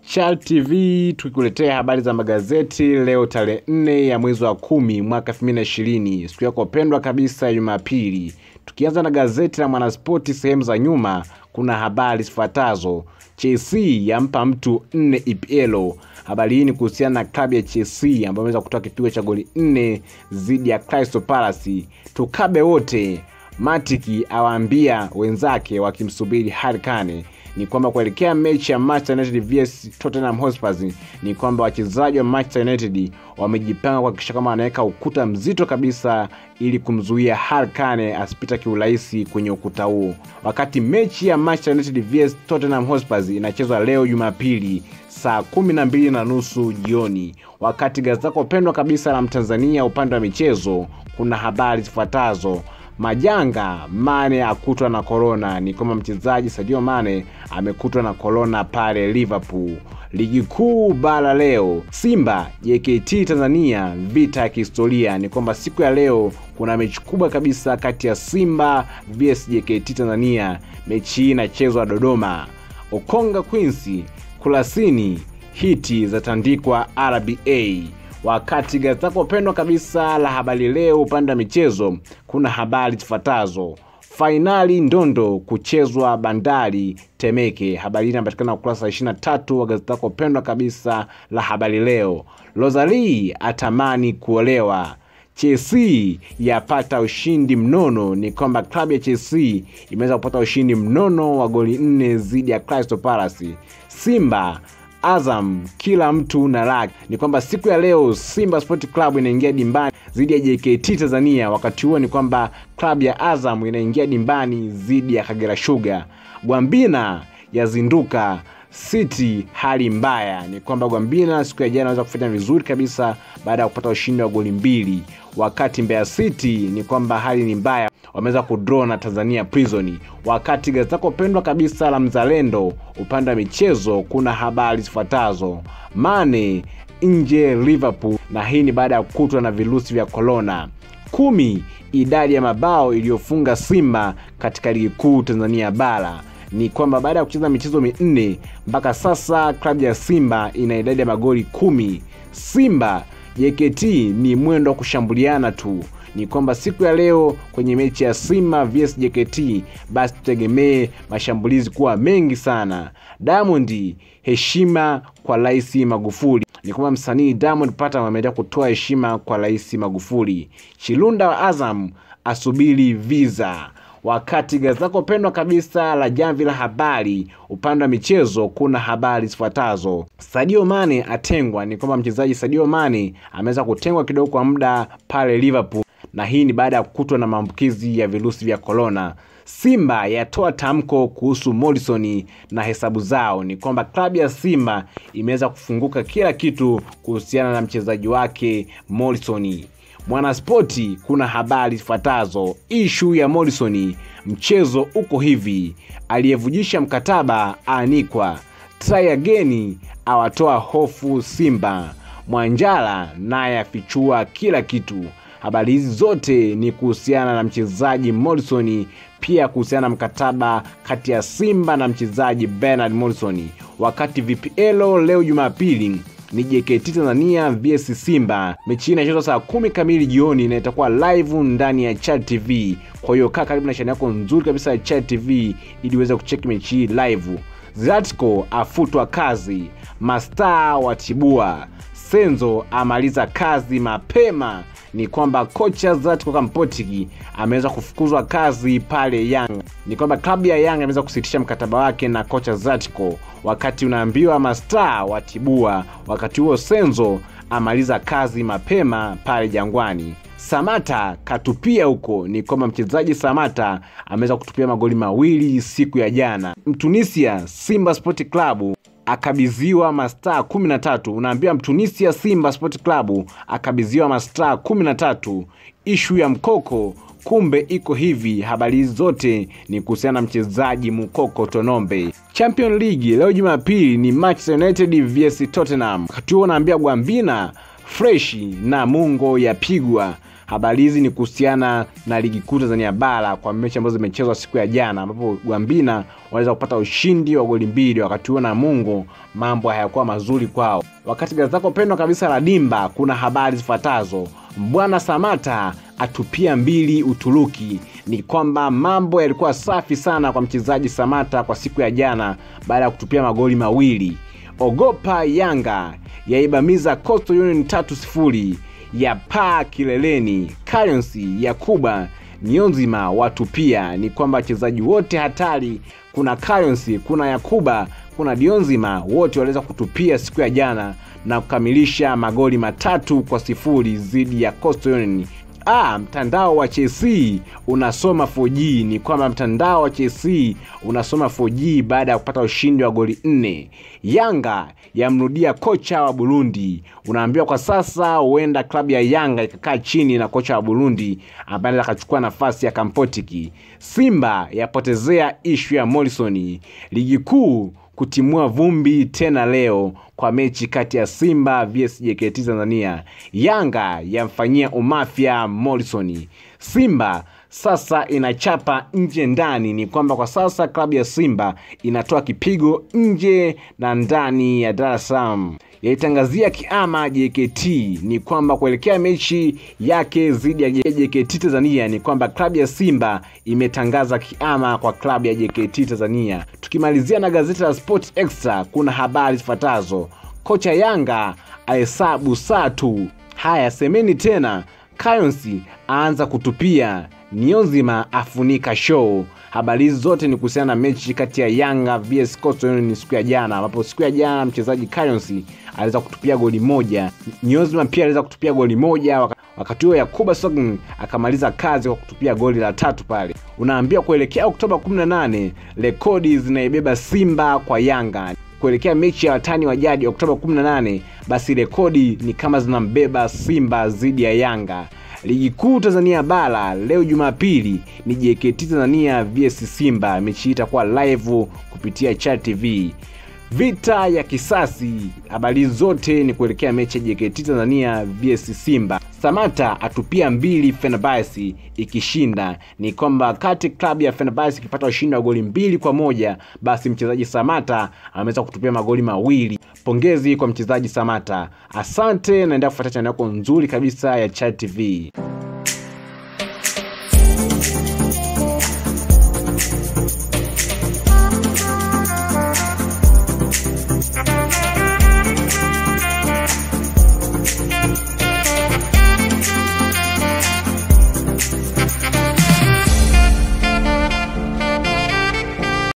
Chal TV tukikuletea habari za magazeti leo tarehe nne ya mwezi wa kumi mwaka 2020 siku yako pendwa kabisa ya Jumapili. Tukianza na gazeti la Mwanaspoti sehemu za nyuma, kuna habari zifuatazo: Chelsea yampa mtu nne EPL. Habari hii ni kuhusiana na klabu ya Chelsea ambayo imeweza kutoa kipigo cha goli nne dhidi ya Crystal Palace. Tukabe wote, Matiki awaambia wenzake wakimsubiri Harry Kane ni kwamba kuelekea mechi ya Manchester United vs Tottenham Hotspur ni kwamba wachezaji wa Manchester United wamejipanga kuhakikisha kama wanaweka ukuta mzito kabisa ili kumzuia Harry Kane asipita kiurahisi kwenye ukuta huo. Wakati mechi ya Manchester United vs Tottenham Hotspur inachezwa leo Jumapili saa kumi na mbili na nusu jioni. Wakati gazeti lako pendwa kabisa la Mtanzania upande wa michezo kuna habari zifuatazo Majanga, Mane akutwa na korona. Ni kwamba mchezaji Sadio Mane amekutwa na korona pale Liverpool. Ligi kuu bara leo, Simba JKT Tanzania, vita ya kihistoria. Ni kwamba siku ya leo kuna mechi kubwa kabisa kati ya Simba vs JKT Tanzania. Mechi hii inachezwa Dodoma. Okonga Queens, Kurasini, hiti zatandikwa RBA wakati gazeti lako pendwa kabisa la habari leo upande wa michezo kuna habari zifuatazo fainali ndondo kuchezwa bandari temeke habari hii inapatikana ukurasa wa 23 wa gazeti lako pendwa kabisa la habari leo rosali atamani kuolewa chelsea yapata ushindi mnono ni kwamba klabu ya chelsea imeweza kupata ushindi mnono wa goli nne dhidi ya crystal palace simba Azam kila mtu na lake. Ni kwamba siku ya leo Simba Sport Club inaingia dimbani dhidi ya JKT Tanzania. Wakati huo ni kwamba klabu ya Azam inaingia dimbani dhidi ya Kagera Sugar. Gwambina yazinduka City hali mbaya. Ni kwamba Gwambina siku ya jana anaweza kufanya vizuri kabisa baada ya kupata ushindi wa goli mbili, wakati Mbeya City ni kwamba hali ni mbaya wameweza kudraw na Tanzania Prison. Wakati gazeti lako pendwa kabisa la Mzalendo upande wa michezo kuna habari zifuatazo: Mane nje Liverpool, na hii ni baada ya kukutwa na virusi vya korona. Kumi, idadi ya mabao iliyofunga Simba katika ligi kuu Tanzania bara ni kwamba baada ya kucheza michezo minne mpaka sasa klabu ya Simba ina idadi ya magoli kumi. Simba JKT ni mwendo wa kushambuliana tu ni kwamba siku ya leo kwenye mechi ya Simba vs JKT basi tutegemee mashambulizi kuwa mengi sana. Diamond, heshima kwa Rais Magufuli. Ni kwamba msanii Diamond Platnumz ameendelea kutoa heshima kwa Rais Magufuli. Chilunda wa Azam asubiri visa wakati gazeti lako pendwa kabisa la Jamvi la Habari upande wa michezo kuna habari zifuatazo: Sadio Mane atengwa. Ni kwamba mchezaji Sadio Mane ameweza kutengwa kidogo kwa muda pale Liverpool, na hii ni baada ya kukutwa na maambukizi ya virusi vya korona. Simba yatoa tamko kuhusu Morrison na hesabu zao. Ni kwamba klabu ya Simba imeweza kufunguka kila kitu kuhusiana na mchezaji wake Morrison. Mwanaspoti kuna habari zifuatazo: ishu ya Morrison, mchezo uko hivi, aliyevujisha mkataba aanikwa, try again awatoa hofu Simba, Mwanjala naye afichua kila kitu. Habari hizi zote ni kuhusiana na mchezaji Morrison, pia kuhusiana na mkataba kati ya Simba na mchezaji Bernard Morrison. Wakati VPL leo Jumapili ni JKT Tanzania vs Simba. Mechi hii inachezwa saa kumi kamili jioni na itakuwa live ndani ya Chad TV. Kwa hiyo kaa karibu na chaneli yako nzuri kabisa ya Chad TV ili uweze kucheki mechi hii live. Zlatko afutwa kazi, mastaa watibua, Senzo amaliza kazi mapema. Ni kwamba kocha Zlatko Kampotiki ameweza kufukuzwa kazi pale Yanga. Ni kwamba klabu ya Yanga imeweza kusitisha mkataba wake na kocha Zlatko, wakati unaambiwa mastaa watibua. Wakati huo Senzo amaliza kazi mapema pale Jangwani. Samata katupia huko. Ni kwamba mchezaji Samata ameweza kutupia magoli mawili siku ya jana. Mtunisia Simba Sport Club akabidhiwa mastaa kumi na tatu. Unaambiwa Mtunisia Simba Sport Club akabidhiwa mastaa kumi na tatu. Ishu ya mkoko kumbe iko hivi. Habari hizi zote ni kuhusiana na mchezaji Mukoko Tonombe. Champion League leo Jumapili ni Manchester United vs Tottenham. Wakati huo unaambia Gwambina freshi na Mungo yapigwa Habari hizi ni kuhusiana na ligi kuu Tanzania bara kwa mechi ambazo zimechezwa siku ya jana, ambapo Gwambina waliweza kupata ushindi wa goli mbili, wakati huo Namungo mambo hayakuwa mazuri kwao. Wakati gazeti lako pendwa kabisa la Dimba kuna habari zifuatazo: Mbwana Samata atupia mbili Uturuki. Ni kwamba mambo yalikuwa safi sana kwa mchezaji Samata kwa siku ya jana baada ya kutupia magoli mawili. Ogopa Yanga yaibamiza Coastal Union tatu sifuri ya paa kileleni. Currency ya Kuba Niyonzima watupia. Ni kwamba wachezaji wote hatari, kuna Currency, kuna Yakuba, kuna Dionzima, wote waliweza kutupia siku ya jana na kukamilisha magoli matatu kwa sifuri dhidi ya Coastal Union. Ah, mtandao wa Chelsea unasoma 4G. Ni kwamba mtandao wa Chelsea unasoma 4G baada ya kupata ushindi wa goli nne. Yanga yamrudia kocha wa Burundi. Unaambiwa kwa sasa huenda klabu ya Yanga ikakaa chini na kocha wa Burundi ambaye anaweza akachukua nafasi ya Kampotiki. Simba yapotezea ishu ya Morrison. Ligi kuu kutimua vumbi tena leo kwa mechi kati ya Simba vs JKT Tanzania. Yanga yamfanyia umafya Morrison. Simba sasa inachapa nje ndani. Ni kwamba kwa sasa klabu ya Simba inatoa kipigo nje na ndani ya Dar es Salaam yaitangazia kiama JKT. Ni kwamba kuelekea mechi yake dhidi ya JKT Tanzania, ni kwamba klabu ya Simba imetangaza kiama kwa klabu ya JKT Tanzania. Tukimalizia na gazeti la Sport Extra, kuna habari zifuatazo: kocha Yanga ahesabu saa tu. Haya, semeni tena. Kayonsi aanza kutupia, Niyonzima afunika show. Habari hizi zote ni kuhusiana na mechi kati ya Yanga vs Coastal Union siku ya jana, ambapo siku ya jana mchezaji Kayonsi aliweza kutupia goli moja, Niyonzima pia aliweza kutupia goli moja, wakati huo Yakuba Sogn akamaliza kazi kwa kutupia goli la tatu pale. Unaambia kuelekea Oktoba 18 rekodi zinaibeba Simba kwa Yanga kuelekea mechi ya watani wa jadi Oktoba 18, basi rekodi ni kama zinambeba Simba dhidi ya Yanga. Ligi kuu Tanzania bara leo Jumapili ni JKT Tanzania vs Simba. Mechi hii itakuwa live kupitia Chat TV. Vita ya kisasi, habari zote ni kuelekea mechi ya JKT Tanzania vs Simba. Samata atupia mbili Fenerbahce ikishinda. Ni kwamba wakati klabu ya Fenerbahce ikipata ushindi wa goli mbili kwa moja basi mchezaji Samata ameweza kutupia magoli mawili. Pongezi kwa mchezaji Samata, asante. Naendelea kufuata chaneli yako nzuri kabisa ya Chat TV.